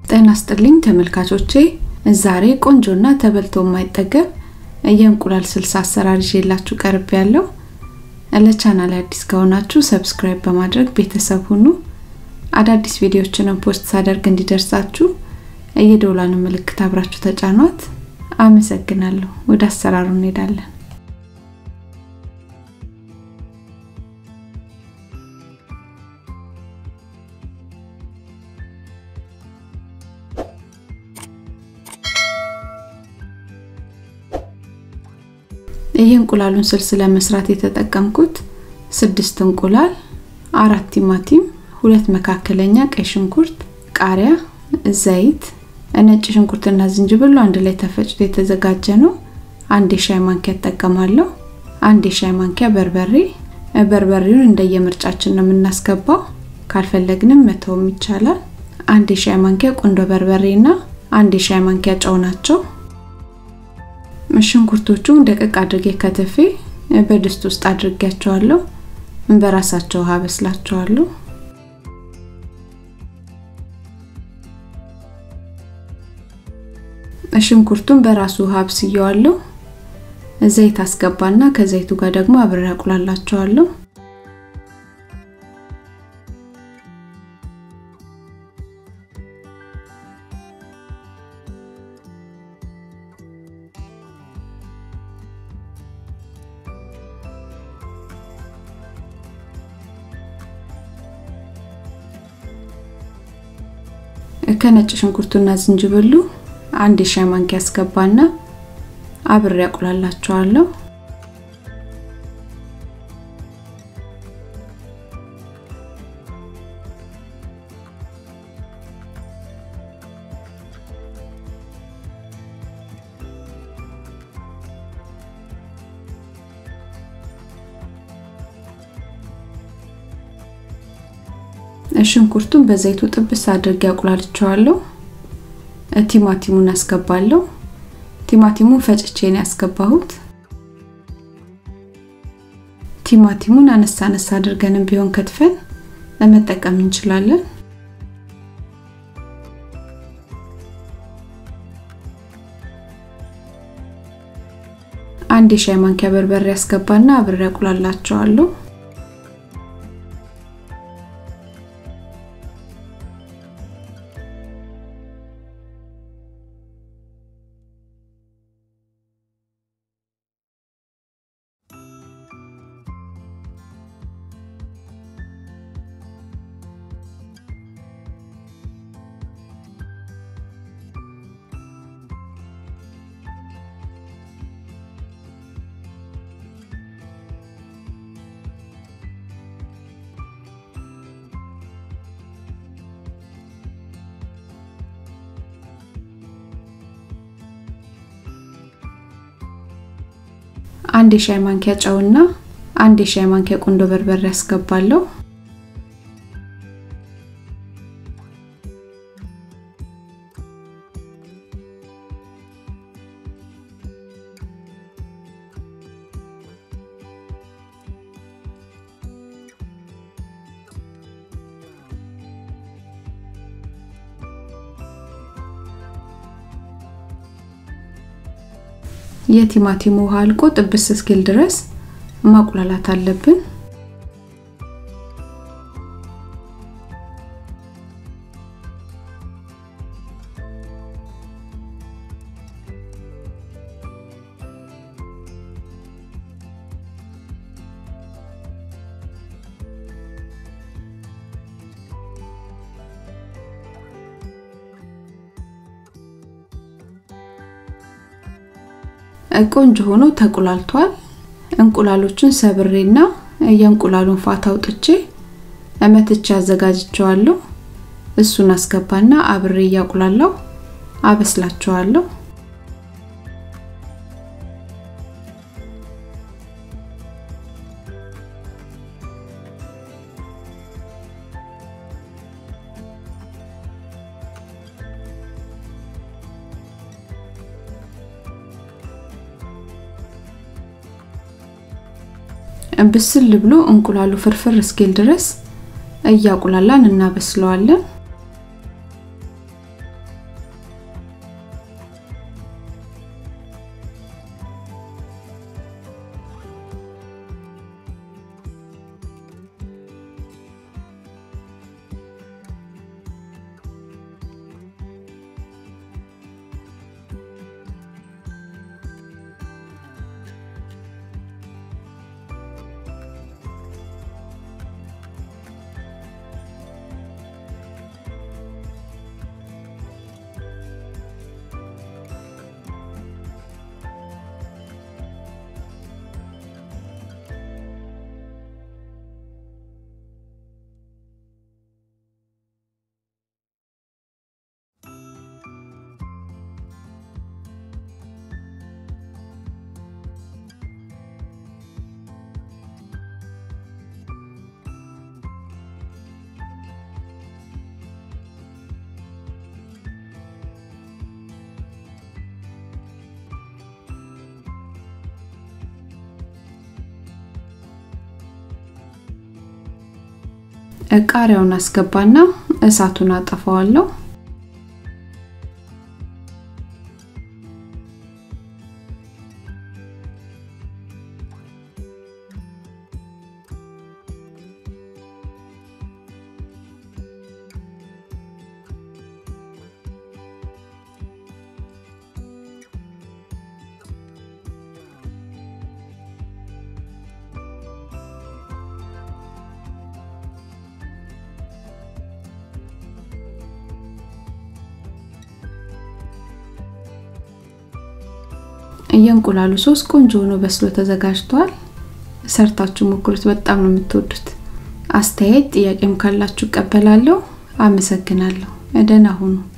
ጤና ይስጥልኝ ተመልካቾቼ ዛሬ ቆንጆና ተበልቶ የማይጠገብ የእንቁላል ስልስ አሰራር ይዤላችሁ ቀርብ ያለው ለቻናል አዲስ ከሆናችሁ ሰብስክራይብ በማድረግ ቤተሰብ ሁኑ አዳዲስ ቪዲዮዎችንም ፖስት ሳደርግ እንዲደርሳችሁ የደውላን ምልክት አብራችሁ ተጫኗት አመሰግናለሁ ወደ አሰራሩ እንሄዳለን የእንቁላሉን ስልስ ለመስራት የተጠቀምኩት ስድስት እንቁላል፣ አራት ቲማቲም፣ ሁለት መካከለኛ ቀይ ሽንኩርት፣ ቃሪያ፣ ዘይት፣ ነጭ ሽንኩርትና ዝንጅብሉ አንድ ላይ ተፈጭቶ የተዘጋጀ ነው። አንድ የሻይ ማንኪያ እጠቀማለሁ። አንድ የሻይ ማንኪያ በርበሬ። በርበሬውን እንደየምርጫችን ነው የምናስገባው፣ ካልፈለግንም መተውም ይቻላል። አንድ የሻይ ማንኪያ ቁንዶ በርበሬና አንድ የሻይ ማንኪያ ጨው ናቸው። ሽንኩርቶቹን ደቀቅ አድርጌ ከትፌ በድስት ውስጥ አድርጌያቸዋለሁ። በራሳቸው ውሃ በስላቸዋለሁ። ሽንኩርቱን በራሱ ውሃ አብስየዋለሁ። ዘይት አስገባና ከዘይቱ ጋር ደግሞ አብሬ አቁላላቸዋለሁ። ከነጭ ሽንኩርቱና ዝንጅብሉ አንድ የሻይ ማንኪያ አስገባና አብሬ አቁላላቸዋለሁ። ሽንኩርቱን በዘይቱ ጥብስ አድርጌ አቁላልቸዋለሁ። ቲማቲሙን አስገባለሁ። ቲማቲሙን ፈጭቼ ነው ያስገባሁት። ቲማቲሙን አነሳ አነሳ አድርገንም ቢሆን ከትፈን ለመጠቀም እንችላለን። አንድ የሻይ ማንኪያ በርበሬ ያስገባና አብሬ አቁላላቸዋለሁ። አንድ የሻይ ማንኪያ ጨውና አንድ የሻይ ማንኪያ ቁንዶ በርበሬ ያስገባለሁ። የቲማቲሙ ውሃ አልቆ ጥብስ እስኪል ድረስ ማቁላላት አለብን። ቆንጆ ሆኖ ተቁላልቷል። እንቁላሎቹን ሰብሬና የእንቁላሉን ፋታ አውጥቼ እመትቼ አዘጋጅቸዋለሁ። እሱን አስገባና አብሬ እያቁላላው አበስላቸዋለሁ። ብስል ብሎ እንቁላሉ ፍርፍር እስኪል ድረስ እያቁላላን እናበስለዋለን። ቃሪያውን አስገባና እሳቱን አጠፋዋለሁ። የእንቁላሉ ሶስ ቆንጆ ሆኖ በስሎ ተዘጋጅቷል። ሰርታችሁ ሞክሩት፣ በጣም ነው የምትወዱት። አስተያየት ጥያቄም ካላችሁ እቀበላለሁ። አመሰግናለሁ። ደህና ሁኑ።